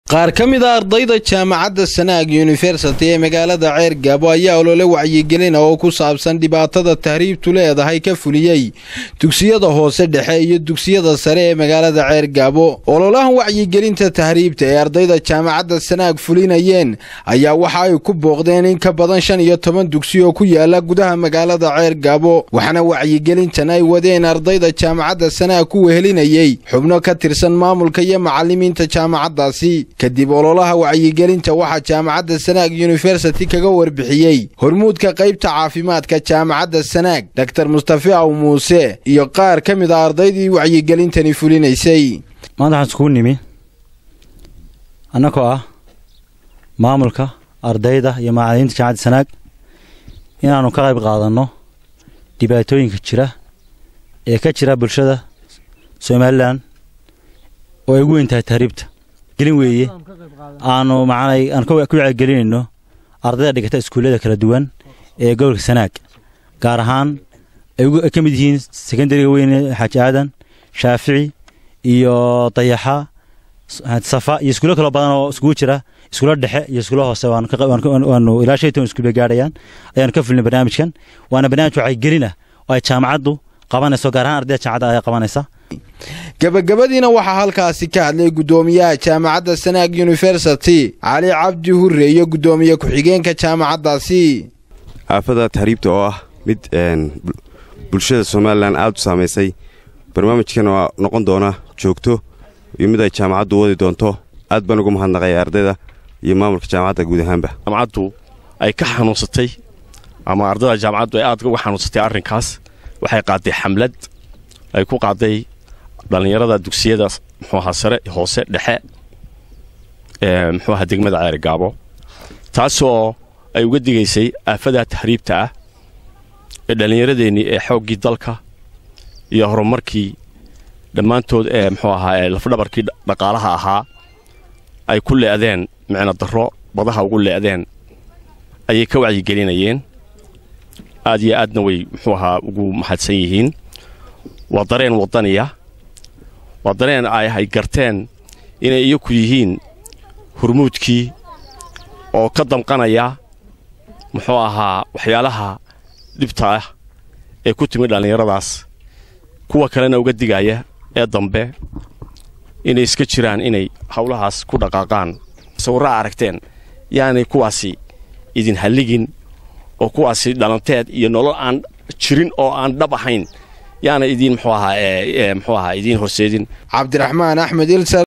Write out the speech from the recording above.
qaar ka mid a ardayda jaamacadda sanaag yunifersity ee magaalada ceer gaabo ayaa olole wacyigelina oo ku saabsan dhibaatada tahriibtu leedahay ka fuliyey dugsiyada hoose dhexe iyo dugsiyada sare ee magaalada ceer gaabo ololahan wacyigelinta tahriibta ee ardayda jaamacadda sanaag fulinayeen ayaa waxa ay ku booqdeen in ka badan shan iyo toban dugsi oo ku yaala gudaha magaalada ceer gaabo waxaana wacyigelintan ay wadeen ardayda jaamacadda sanaag ku wehelinayey xubno ka tirsan maamulka iyo macalimiinta jaamacaddaasi kadib ololaha wacyigelinta waxaa jaamacadda sanaag yunifersity kaga warbixiyey hormuudka qaybta caafimaadka jaamacadda sanaag doktor mustafi aw muuse iyo qaar ka mid a ardaydii wacyigelintani fulinaysay maanta waxaan iskugu nimi annagoo ah maamulka ardayda iyo macalimiinta jaamacadda sanaag inaannu ka qayb qaadanno dhibaatooyinka jira ee ka jira bulshada somalilan oo ay ugu weyn tahay tahriibta gelin weeye aanu macnay aan ku wacyigelinayno ardayda dhigata iskuullada kala duwan ee gobolka sanaag gaar ahaan ay ka mid yihiin sekondariga weyne xaaji aadan shaafici iyo dayaxa safa iyo iskuulo kaloo badan oo iskugu jira iskuulo dhexe iyo iskuulo hoose waanu ilaa shan toban iskuul bay gaadhayaan ayaanu ka fulnay barnaamijkan waana barnaamij wacyigelin ah oo ay jaamacaddu qabanayso gaar ahaan ardayda jaamacadda ayaa qabanaysa gabagabadiina waxaa halkaasi ka hadlay guddoomiyaha jaamacadda sanaag yunifersity cali cabdi hure iyo guddoomiye ku-xigeenka jaamacaddaasi aafada tahriibta oo ah mid bulshada somalilan aad u saamaysay barnaamijkan oo noqon doona joogto iyo mid ay jaamacaddu wadi doonto aad baan ugu mahadnaqaya ardayda iyo maamulka jaamacadda guud ahaanba jaamacaddu ay ka xanuunsatay ama ardayda jaamacaddu ay aad uga xanuunsatay arrinkaas waxay qaaday xamlad ay ku qaaday dhallinyarada dugsiyada muxuu ahaa sare hoose dhexe ee muxuu ahaa degmada ceerigaabo taasoo ay uga digaysay aafadaa tahriibta ah ee dhallinyaradeennii ee xooggii dalka iyo horumarkii dhammaantood ee muxuu ahaa ee lafdhabarkii dhaqaalaha ahaa ay ku le'deen micno darro badaha ugu le'deen ayay ka wacyigelinayeen aad iyo aadna way muxuu ahaa ugu mahadsan yihiin waa dareen waddaniya waa dareen ay hay garteen inay iyaku yihiin hurmuudkii oo ka damqanaya muxuu ahaa waxyaalaha dhibta ah ee ku timid dhallinyaradaas kuwa kalena uga digaya ee dambe inay iska jiraan inay howlahaas ku dhaqaaqaan sawirraa aragteen yaanay kuwaasi idin halligin oo kuwaasi dhalanteed iyo nolol aan jirin oo aan dhab ahayn yaana idiin muxuu ahaa muxuu ahaa idiin horseedin cabdiraxmaan axmed